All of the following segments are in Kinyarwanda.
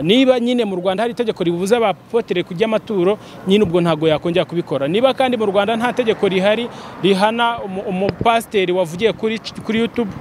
niba nyine mu rwanda hari itegeko ribuza abapotere kujya amaturo nyine ubwo ntabwo yakongera kubikora niba kandi mu rwanda nta tegeko rihari rihana umu- umupasiteri wavugiye kuri kuri yutube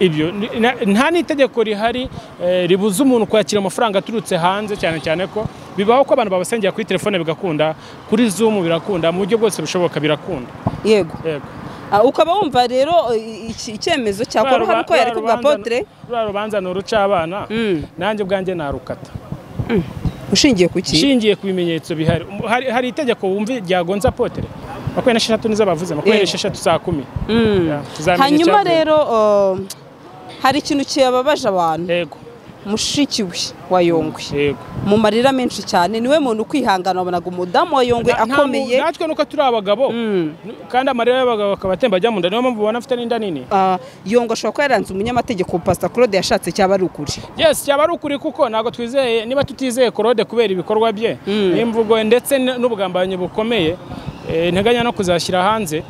ibyo ni- na- nta n'itegeko rihari eh, ribuza umuntu kwakira amafaranga aturutse hanze cyane cyane ko bibaho ko abantu babasengera kuri telefone bigakunda kuri zumu birakunda mu buryo bwose bushoboka birakunda yego yego Ah, ukaba wumva rero eh, iki- icyemezo cyakorwa kuko yari kubwa potere ruriya rubanza ni uruca abana Mm. nanjye ubwanjye narukata ushingiye ku ki nshingiye ku bimenyetso bihari Um, hari, hari itegeko wumva ryagonze apotere makumyabiri n'esheshatu nizo bavuze makumyabiri Yego. n'esheshatu saa kumi Mm. Yeah, tuzamenya hanyuma icyavuye. rero eh, hari ikintu kibabaje abantu yego mushiki we wa yongwe yego mu marira menshi cyane niwe muntu ukwihangana wabonaga umudamu wa yongwe Na- nta mu- akomeye natwe nuko turi abagabo Mm. kandi amarira y'abagabo akaba atemba ajya mu nda niyo mpamvu ubona afite n'inda nini Ah, yongwe ashobora kuba yaranze umunyamategeko pasita claude yashatse cyaba ari ukuri yes cyaba ari ukuri kuko ntabwo twizeye niba tutizeye korode kubera ibikorwa bye Mm. n'imvugo ndetse n- n'ubugambanyi bukomeye eh, nteganya no kuzashyira hanze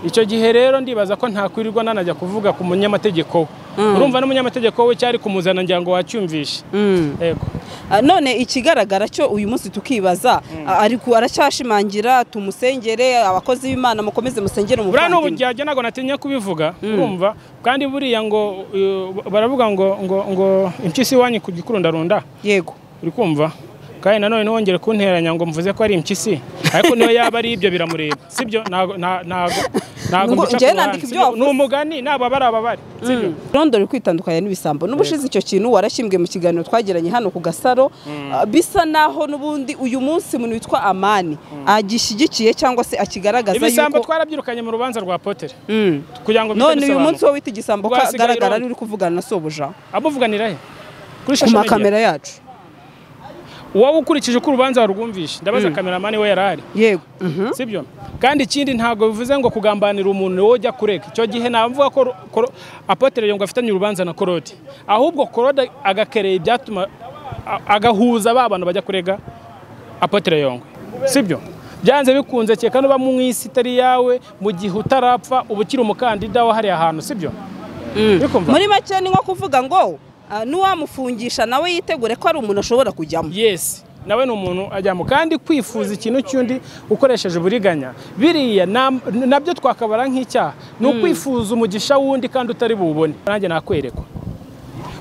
icyo gihe rero ndibaza ko ntakwirirwa nanajya kuvuga ku munyamategeko we urumva n'umunyamategeko we cyari kumuzana ngira ngo wacyumvishe Mm. yego Ah, none ikigaragara cyo uyu munsi tukibaza ah, ari ku- aracyashimangira tumusengere abakozi b'imana mukomeze musengere buriya ni umuvandimwe ubujyajya ntabwo natinya kubivuga urumva kandi buriya ngo uh, baravuga ngo ngo ngo impyisi iwanyu ku gikurundarunda yego uri kumva kandi nanone ntiwongere kunteranya ngo mvuze ko ari impyisi ariko niyo yaba ari ibyo biramureba sibyo ntago nta- ntago ntago Ngo- mbica ku njyewe ruhande, nandika ibyo sibyo? wavuze. ni umugani naba bari ababare sibyo rondo riri kwitandukanya n'ibisambo n'ubushize icyo kintu warashyinguye mu kiganiro twagiranye hano ku gasaro ah, bisa naho n'ubundi uyu munsi umuntu witwa amani agishyigikiye cyangwa se akigaragaza ibisambo yuko twarabyirukanye mu rubanza rwa potere Mm. kugira ngo bite none uyu bisobanura. munsi wowe wita igisambo ko Rwasigaye agaragara Rondo. uri kuvugana na sobuja amuvuganira he kuri ku social media? makamera yacu wowe ukurikije uko urubanza warwumvishe ndabaza kameramani we yari ahari yego Mhm. sibyo kandi ikindi ntabwo bivuze ngo kugambanira umuntu wowe ujya kurega icyo gihe navuga ko Ro- Koro- apotere yongo afitanye urubanza na korode ahubwo korode agakereye ibyatuma a- agahuza ba bantu bajya kurega apotere yongo sibyo byanze bikunze kereka niba mu isi itari yawe mu gihe utarapfa uba ukiri umukandida wa hariya hantu sibyo Urikumva? muri make ni nko kuvuga ngo ah, n'uwamufungisha nawe yitegure ko ari umuntu ashobora kujyamo yesi nawe ni umuntu ajyamo kandi kwifuza ikintu cy'undi ukoresheje uburiganya biriya nam- nabyo twakabara nk'icyaha ni ukwifuza umugisha w'undi kandi utari buwubone nanjye nakwerekwa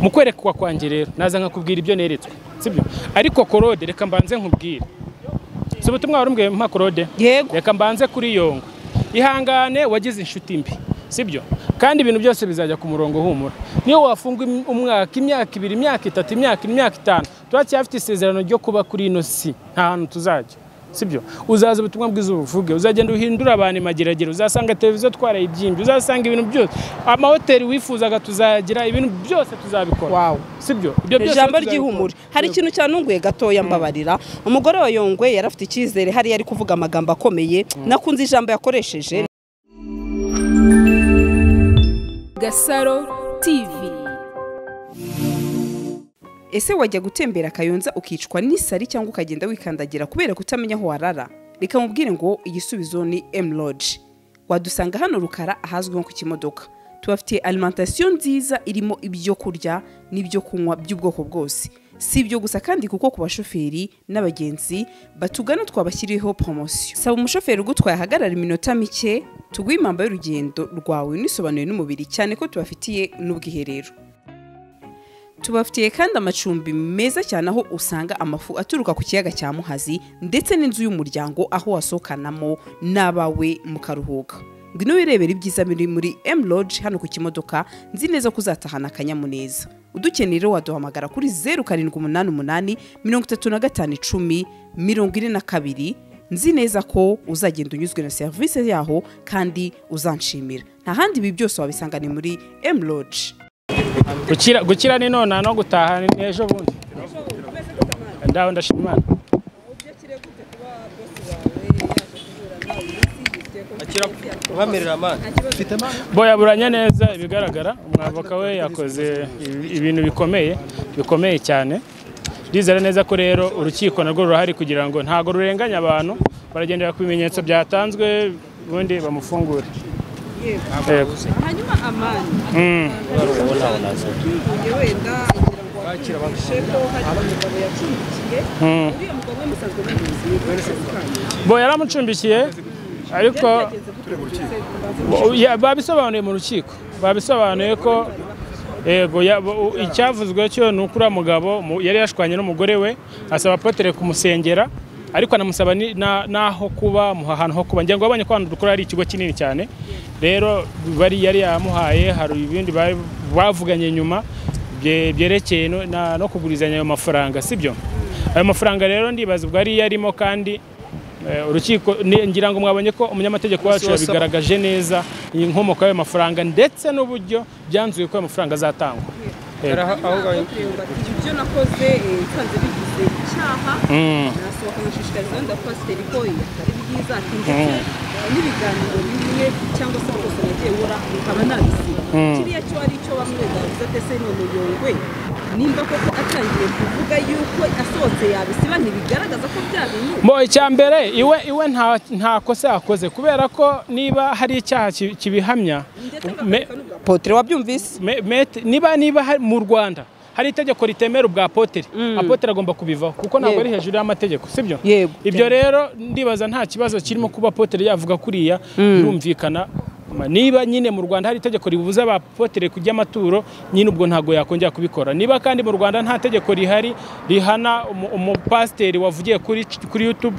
mu kwerekwa kwanjye rero naza nkakubwira ibyo neretswe sibyo ariko korode reka mbanze nkubwire si ubutumwa wari umbwiye mpa korode yego reka mbanze kuri yongo ihangane wagize inshuti mbi sibyo kandi ibintu byose bizajya ku murongo humura niyo wafunga im- umwaka imyaka ibiri imyaka itatu imyaka ine, imyaka itanu turacyafite isezerano ryo kuba kuri ino si nta hantu tuzajya sibyo uzaza ubutumwa bwiza ubuvuge uzagenda uhindura abantu imageragere uzasanga televiziyo twaraye ibyinbi uzasanga ibintu byose amahoteli wifuzaga tuzayagira ibintu byose tuzabikora wawu sibyo ibyo byose ijambo tuzabikora. ry'ihumure hari ikintu cyanunguye gatoya mbabarira umugore wa yongwe yari afite icyizere hariya ari kuvuga amagambo akomeye nakunze ijambo yakoresheje Gasaro TV ese wajya gutembera akayonza ukicwa n'isari cyangwa ukagenda wikandagira kubera kutamenya aho warara reka mubwire ngo igisubizo ni emuroge wadusanga hano rukara ahazwi nko ku kimodoka tubafitiye alimentasiyo nziza irimo ibyo kurya n'ibyo kunywa by'ubwoko bwose si ibyo gusa kandi kuko ku bashoferi n'abagenzi batugana twabashyiriyeho poromosiyo saba umushoferi ugutwaye ahagarara iminota mike tuguhe impamba y'urugendo rwawe unisobanuye n'umubiri cyane ko tubafitiye n'ubwiherero tubafitiye kandi amacumbi meza cyane aho usanga amafu aturuka ku kiyaga cya muhazi ndetse n'inzu y'umuryango aho wasohokanamo n'abawe mukaruhuka ngwino wirebera ibyiza biri muri m lodge hano ku kimodoka nzi neza ko uzatahana akanyamuneza udukeneye rero waduhamagara kuri zeru karindwi umunani umunani mirongo itatu na gatanu icumi mirongo ine na kabiri nzi neza ko uzagenda unyuzwe na serivisi yaho kandi uzanshimira nta handi ibi byose wabisanga ni muri m lodge gukira gukira ni nona no gutaha ni ejo bundi ndaho ndashima imana ubamerera amande ufite amande boyaburanya neza ibigaragara umwavoka we yakoze ibi- ibintu bikomeye bikomeye cyane ndizera neza ko rero urukiko narwo rurahari kugira ngo ntago rurenganya abantu baragendera ku bimenyetso byatanzwe ubundi bamufungure Yego. hanyuma amani Mm. ubu ntawe nazo wenda ngira ngo bakira abantu shefu hari umugabo yacumbikiye uriya mugabo we musanzwe mubizi bo yaramucumbikiye ariko bo- ya- babisobanuye mu rukiko babisobanuye ko yego ya- bo- icyavuzwe cyo ni uko uriya mugabo mu- yari yashwanye n'umugore we asaba apotere kumusengera ariko anamusaba ni- na- n'aho kuba mu- ahantu ho kuba ngengo wabonye ko hano dukora ari ikigo kinini cyane rero bari yari yamuhaye hari ibindi bari- bavuganye nyuma bye- byerekeye no- na- no kugurizanya ayo mafaranga sibyo ayo mafaranga rero ndibaza ubwo ari yarimo kandi Eh, urukiko ni- ngira ngo mwabonye ko umunyamategeko wacu wasaba. yabigaragaje neza iyi nkomoko y'ayo mafaranga ndetse n'uburyo byanzuye ko ayo mafaranga azatangwa yari aho aho ngaho kureba ati ibyo nakoze eh, nsanze bigize icyaha nasohoka nkashishikariza abandi abapasiteri ko eh, atari byiza ati ndetse n'ibiganiro bimwe cyangwa se rwose nagiye wora nkaba nabisiba kiriya cyo ari cyo bamwe bavuze ati ese none yongwe nimba koko atangiye kuvuga yuko asohotse yabisiba ntibigaragaza ko bya bintu Mbo icya mbere iwe iwe nta nta kosa yakoze kubera ko niba hari icyaha ki- kibihamya ndetse me- ngakwereka n'ubwa potire wabyumvise me- met- niba niba hari- mu Rwanda hari itegeko ritemera ubwa Apotre Apotre agomba kubivaho kuko ntabwo Yego. ari hejuru y'amategeko sibyo Yego. ibyo rero ndibaza nta kibazo kirimo kuba Apotre yavuga kuriya birumvikana Ma- niba nyine mu Rwanda hari itegeko ribuza abapotere kujya amaturo nyine ubwo ntabwo yakongera kubikora niba kandi mu Rwanda nta tegeko rihari rihana umu- umupasiteri wavugiye kuri kuri YouTube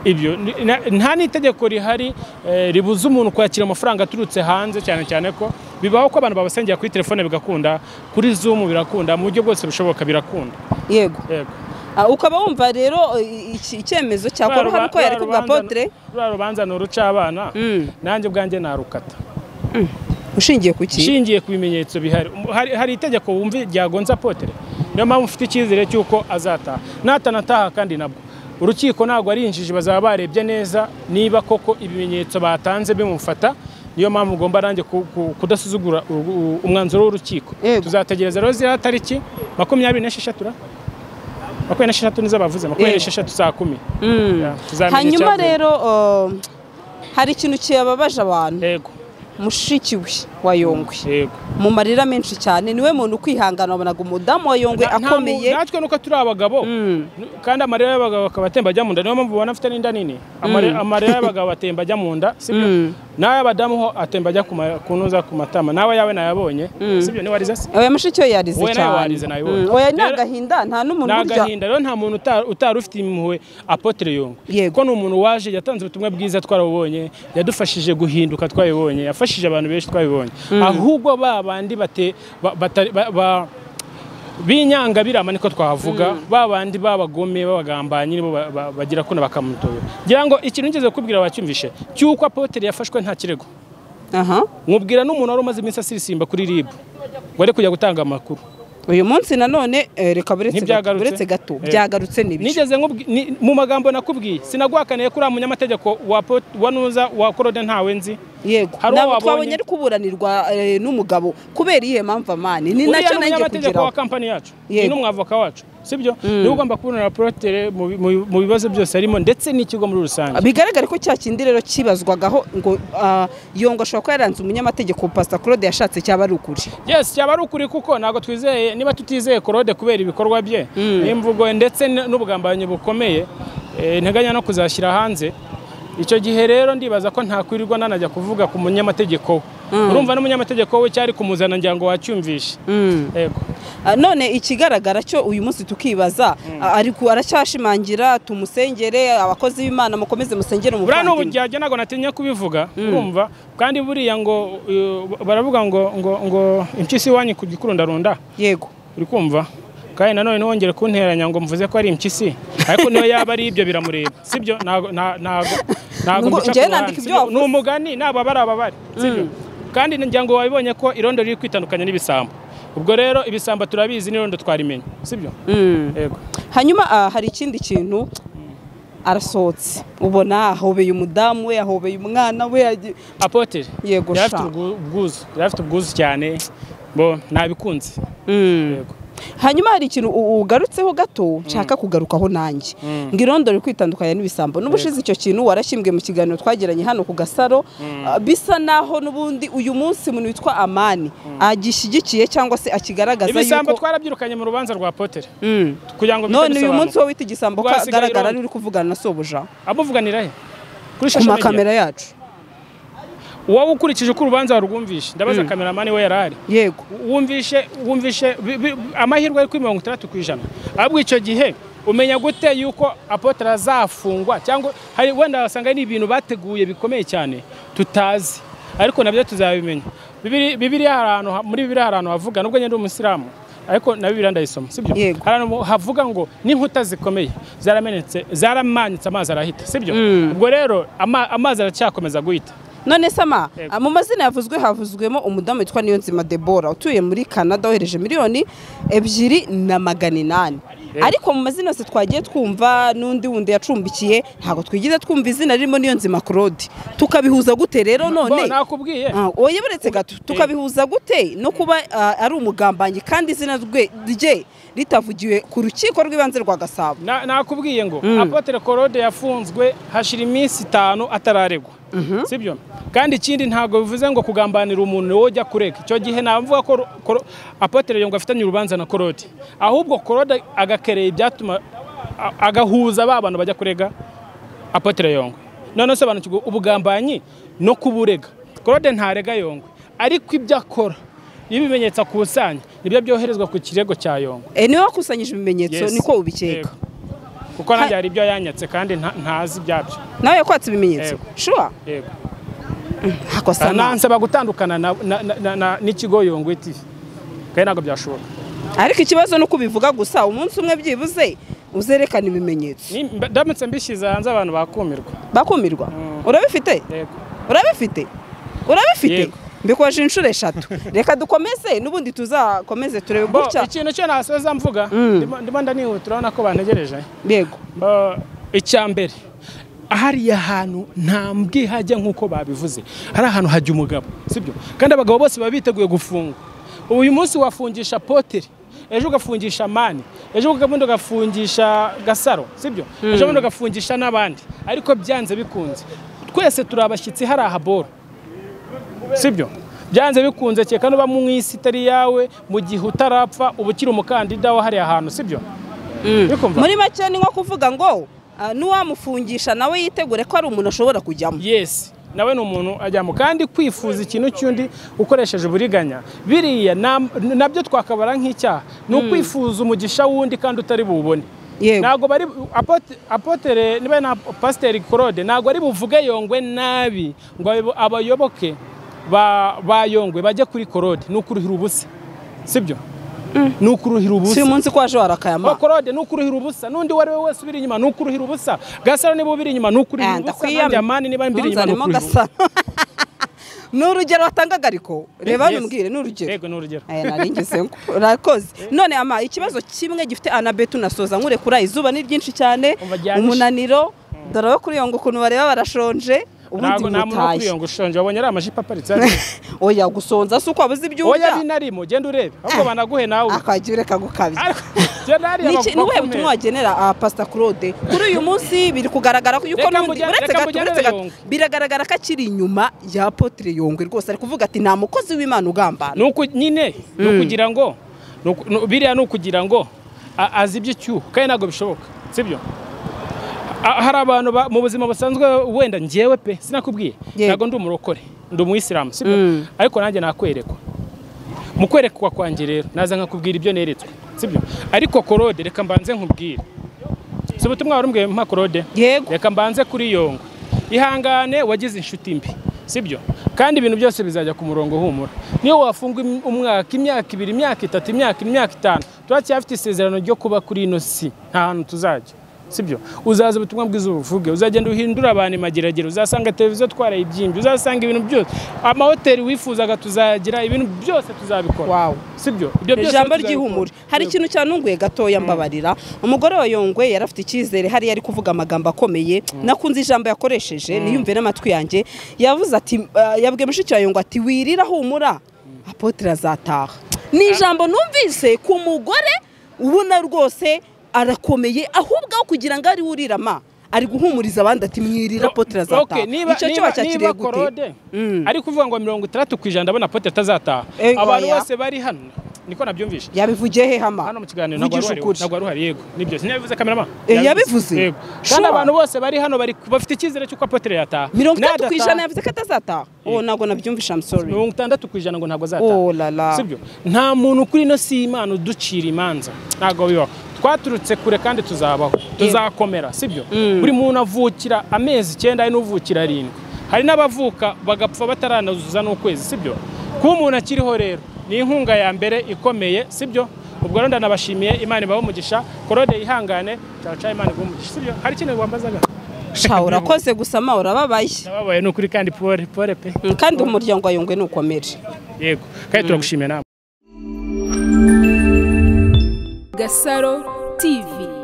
ibyo ni- na- nta n'itegeko rihari eh, ribuza umuntu kwakira amafaranga aturutse hanze cyane cyane ko bibaho ko abantu babasengera kuri telefone bigakunda kuri Zoom birakunda mu buryo bwose bushoboka birakunda yego yego Ah, ukaba wumva rero eh, iki- icyemezo cyakora Rwa hari uko yareka rubanza- ubwa potire rwa rubanza ni urucabana Mm. nanjye ubwanjye narukata ushingiye ku ki nshingiye ku bimenyetso bihari Um, hari, hari itegeko wumva ryagonze apotere niyo mpamvu ufite icyizere cy'uko azataha natanataha kandi nabwo urukiko ntabwo ari injiji bazaba barebye neza niba koko ibimenyetso batanze bimufata niyo mpamvu ugomba nanjye ku- ku- kudasuzugura u- u- umwanzuro w'urukiko Yego. tuzategereza rero ziriya tariki makumyabiri n'esheshatu ra? makumyabiri n'esheshatu nizo bavuze makumyabiri Yego. n'esheshatu saa kumi Ya, tuzamenya hanyuma icyavuye. rero eh, hari ikintu kibabaje abantu yego mushiki we wa yongwe yego mu marira menshi cyane niwe muntu ukwihangana wabonaga umudamu wa yongwe Na- nta mu- akomeye natwe nuko turi abagabo kandi amarira y'abagabo akaba atemba ajya mu nda niyo mpamvu ubona afite n'inda nini Amare- amarira y'abagabo atemba ajya mu nda sibyo n'ay'abadamu ho atemba ajya ku ma- ku ntuza ku matama nawe yawe nayabonye sibyo niwarize se oya mushiki we yarize Oya, nawe cyane warize, nabibonye. Mm, oya ni Rero- agahinda nta n'umuntu ni burya agahinda rero nta muntu uta- utari ufite impuhwe apotre yongwe Yego. kuko ni umuntu waje yatanze ubutumwa bwiza twarabubonye yadufashije guhinduka twabibonye yafashije abantu benshi twabibonye ahubwo ba bandi bate- ba- batari- ba- ba- binyanga birama niko twavuga ba bandi b'abagome b'abagambanyi nibo ba- ba- bagira kuno bakamutoyo ngira ngo ikintu ngeze kukubwira wacyumvishe cy'uko apotre yafashwe nta kirego aha nkubwira n'umuntu wari umaze iminsi asirisimba kuri rib wari kujya gutanga amakuru uyu munsi nanone eh, reka buretse gato- Ntibyagarutse? buretse gato Eh. byagarutse n'ibice nigeze nkubwi- ni- mu magambo nakubwiye sinaguhakaniye ko uriya munyamategeko wa Po- wa nuza wa korode ntawe nzi yego Hari uwo ntabwo wabonye? twabonye ari kuburanirwa eh, n'umugabo kubera iyihe mpamvu amani ni uriya nacyo ni nanjye umunyamategeko wa kugeraho kampani yacu ni Yego. n'umwavoka wacu sibyo niwe ugomba kubonera porotere mu bi- mu bi- mu bibazo byose harimo ndetse n'ikigo muri rusange bigaragare ko cya kindi rero kibazwagaho ngo ah, yongo ashobora kuba yaranze umunyamategeko pasita claude yashatse cyaba ari ukuri yes cyaba ari ukuri kuko ntabwo twizeye niba tutizeye korode kubera ibikorwa bye n'imvugo ye ndetse n- n'ubugambanyi bukomeye eh, nteganya no kuzashyira hanze icyo gihe rero ndibaza ko ntakwirirwa nanajya kuvuga ku munyamategeko we urumva n'umunyamategeko we cyari kumuzana ngira ngo wacyumvishe yego Ah, none ikigaragara cyo uyu munsi tukibaza ah, ari ku- aracyashimangira tumusengere abakozi b'imana mukomeze musengere buriya ni umuvandimwe ubujyajya ntabwo natinya kubivuga urumva kandi buriya ngo uh, baravuga ngo ngo ngo impyisi iwanyu ku gikurundarunda yego uri kumva kandi nanone ntiwongere kunteranya ngo mvuze ko ari impyisi ariko niyo yaba ari ibyo biramureba sibyo ntago nta- ntago ntago Ngo- mbica ku njyewe ruhande, nandika ibyo sibyo? wavuze. ni umugani nabo abari ababari sibyo kandi ngira ngo wabibonye ko irondo riri kwitandukanya n'ibisambo ubwo rero ibisambo turabizi n'irondo twarimenya sibyo yego hanyuma ah, hari ikindi kintu arasohotse ubona ahobeye umudamu we ahobeye umwana we agi- apotere Yego, yari afite sha. ubwu- ubwuzu yari afite ubwuzu cyane bo nabikunze Mm. yego hanyuma hari ikintu u- ugarutseho gato nshaka kugarukaho nanjye ngo irondora iri kwitandukanya n'ibisambo n'ubushize icyo kintu warashimbwe mu kiganiro twagiranye hano ku gasaro ah, bisa naho n'ubundi uyu munsi umuntu witwa amani agishyigikiye cyangwa se akigaragaza ibisambo yuko twarabyirukanye mu rubanza rwa potere Mm. kugira ngo none uyu munsi bisobanuro wowe wita igisambo Rwasigaye kagaragara irondo. ari uri kuvugana na sobuja amuvuganira he kuri social ku media? makamera yacu wowe ukurikije uko urubanza warurwumvishe ndabaza kameramani we yari ari yego wumvishe wumvishe bi- bi- amahirwe ari kuri mirongo itandatu ku ijana ahubwo icyo gihe umenya gute yuko apotre azafungwa cyangwa hari wenda wasanga ari ibintu bateguye bikomeye cyane tutazi ariko nabyo tuzabimenya Bibiri- bibiliya hari ahantu ha- muri bibiliya hari ahantu havuga nubwo nyine ndi umusilamu ariko na bibiliya ndayisoma sibyo Yego. hari ahantu havuga ngo n'inkuta zikomeye zaramenetse zaramanitse amazi arahita sibyo ubwo rero ama- amazi aracyakomeza guhita none sama Yego. ah, mu mazina yavuzwe havuzwemo umudamu witwa niyonzima debora utuye muri canada wohereje miliyoni ebyiri na magana inani Yego. ariko mu mazina yose twagiye twumva n'undi wundi yacumbikiye ntabwo twigize twumva izina ririmo niyonzima claude tukabihuza gute rero Bo, none nakubwiye Ah, oya buretse gato tukabihuza gute no kuba ah, ari umugambanyi kandi izina rwe- rye ritavugiwe ku rukiko rw'ibanze rwa gasabo Na- nakubwiye ngo apotre Claude yafunzwe hashira iminsi itanu atararegwa sibyo kandi ikindi ntabwo bivuze ngo kugambanira umuntu niwe ujya kurega icyo gihe navuga ko Ro- Cro- apotre yongo afitanye urubanza na Claude ahubwo Claude agakereye ibyatuma a- agahuza ba bantu bajya kurega apotre yongo none sobanukirwa ubugambanyi no kuburega Claude ntarega yongo ariko ibyo akora iyo ibimenyetso akusanya nibyo byoherezwa ku kirego cya yongo Eh, niwe wakusanyije ibimenyetso Yes. niko ubikeka Yego. kuko nanjye hari ibyo yanyatse kandi nta- ntazi ibyabyo nawe yakwatse ibimenyetso Yego. shuwa yego hakosana nansaba gutandukana na- na- na- na- na- n'ikigo yongwe tv kandi ntabwo byashoboka ariko ikibazo ni uko ubivuga gusa umunsi umwe byibuze uzerekana ibimenyetso Ni- mba- ndamutse mbishyize hanze abantu bakumirwa bakumirwa urabifite yego urabifite urabifite Yego. mbikoje inshuro eshatu reka dukomeze n'ubundi tuzakomeze turebe Bo, gutya ikintu cyo nasoza mvuga ndimo ndimo ndanihuta urabona ko bantegereje yego Uh, icya mbere hariya hantu nta mbwihage nk'uko babivuze hari ahantu hajya umugabo sibyo kandi abagabo bose baba biteguye gufungwa ubu uyu munsi wafungisha poteri ejo ugafungisha mani ejo ubundi ugafungisha gasaro sibyo ejo bundi ugafungisha n'abandi ariko byanze bikunze twese turi abashyitsi hari ahaboro sibyo byanze bikunze cyeka nuba mu isi itari iyawe mu gihe utarapfa uba ukiri umukandida wa hariya hantu sibyo Urikumva? muri make ni nko kuvuga ngo ah, n'uwamufungisha nawe yitegure ko ari umuntu ashobora kujyamo yes nawe ni umuntu ajyamo kandi kwifuza ikintu cy'undi ukoresheje uburiganya biriya nam- nabyo twakabara nk'icyaha ni ukwifuza umugisha w'undi kandi utari buwubone Yego. ntabwo bari apote- apotere niba na pasiteri claude ntabwo ari buvuge yongwe nabi ngo abayo- abayoboke ba ba yongwe bajye kuri claude ni ukuruhira ubusa sibyo ni ukuruhira si ubusa uyu munsi ko waje warakayama bakorode nukuruhira ubusa n'undi uwo ari we wese ubiri inyuma nukuruhira ubusa gasaro niba ubiri inyuma nukuruhira Ah, ubusa ndakwiyamye. nanjye amani niba mbiri inyuma Ntunzanemo nukuruhira ubusa gasa ni urugero watangaga ariko reba hano umbwire ni urugero yego ni urugero aya naringeze ngo urakoze none ama ikibazo kimwe gifite anabetu nasoza nkurekura izuba ni ryinshi cyane Umva ryanishe. umunaniro dore abo kuri yongo ukuntu bareba barashonje ubundi ntabwo nta muntu wo mutaye kuriyonga ushonje wabonye ari amajipo aparitse hariya. oya gusonza si uko wabuze ibyo oya urya binarimo genda urebe ahubwo banaguhe nawe akajya ureka gukabya Ariko, genda hariya Niki- ni ubuhe bagukomere. butumwa wagenera ah, pasita claude kuri uyu munsi biri kugaragara ko yuko Reka n'ubundi mujyane- uretse reka gato mujyane uretse gato Yongwe. biragaragara ko akiri inyuma ya apotre yongwe rwose ari kuvuga ati nta mukozi w'imana ugambana ni uku nyine ni ukugira ngo ni uku- ni- biriya ni ukugira ngo a- azi iby'icyuho kandi ntabwo bishoboka sibyo A- hari abantu ba- mu buzima busanzwe wenda ngewe pe sinakubwiye Yego. ntabwo ndi umurokore ndi umuyisilamu sibyo ariko nanjye nakwerekwa mu kwerekwa kwanjye rero naza nkakubwira ibyo neretswe sibyo ariko korode reka mbanze nkubwire si ubutumwa wari umbwiye mpa korode yego reka mbanze kuri yongo ihangane wagize inshuti mbi sibyo kandi ibintu byose bizajya ku murongo humura niyo wafunga im- umwaka imyaka ibiri imyaka itatu imyaka ine, imyaka itanu turacyafite isezerano ryo kuba kuri ino si nta hantu tuzajya sibyo uzaza ubutumwa bwiza ubuvuge uzagenda uhindura abantu imageragere uzasanga televiziyo twaraye ibyinbi uzasanga ibintu byose amahoteli wifuzaga tuzayagira ibintu byose tuzabikora wawu sibyo ibyo byose ijambo tuzabikora. ry'ihumure hari ikintu cyanunguye gatoya mbabarira umugore wa yongwe yari afite icyizere hariya ari kuvuga amagambo akomeye nakunze ijambo yakoresheje niyumve n'amatwi yanjye yavuze ati ah, yabwiye mushiki wa yongwe ati wirira humura apotre azataha ni ijambo numvise ku mugore ubona rwose arakomeye ahubwo aho kugira ngo ari urirama ari guhumuriza abandi ati mwirira potere azataha Okay, niba icyo cyo niba bacyakiriye niba gute korode Mm. ari kuvuga ngo mirongo itandatu ku ijana ndabona potere atazataha Eh, abantu oya. bose bari hano niko nabyumvishe yabivugiye he hama hano mu kiganiro ntabwo vugisha wari ukuri uhari- ntabwo wari uhari yego nibyo sinabivuze kameraman Eh, yabivuze? yego kandi Sure. abantu bose bari hano bari bafite icyizere cy'uko apotere yataha mirongo itandatu ku Nadataha- ijana yavuze ko atazataha uwo ntabwo nabyumvisha amusori mirongo itandatu ku ijana ngo ntabwo Oh la la. azataha sibyo nta muntu kuri ino si imana uducira imanza ntabwo bibaho twaturutse kure kandi tuzabaho tuzakomera sibyo buri muntu avukira amezi icyenda hari n'uvukira arindwi hari n'abavuka bagapfa bataranazuza n'ukwezi sibyo kuba umuntu akiriho rero ni inkunga ya mbere ikomeye sibyo ubwo rero ndanabashimiye imana ibahe umugisha korode yihangane cyane cyane imana ibahe umugisha sibyo hari ikintu wambazaga sha urakoze gusa ma urababaye nababaye ni ukuri kandi pore pore pe Mm, kandi umuryango wa yungwe ntukomere yego kandi turagushimiye nawe Gasaro TV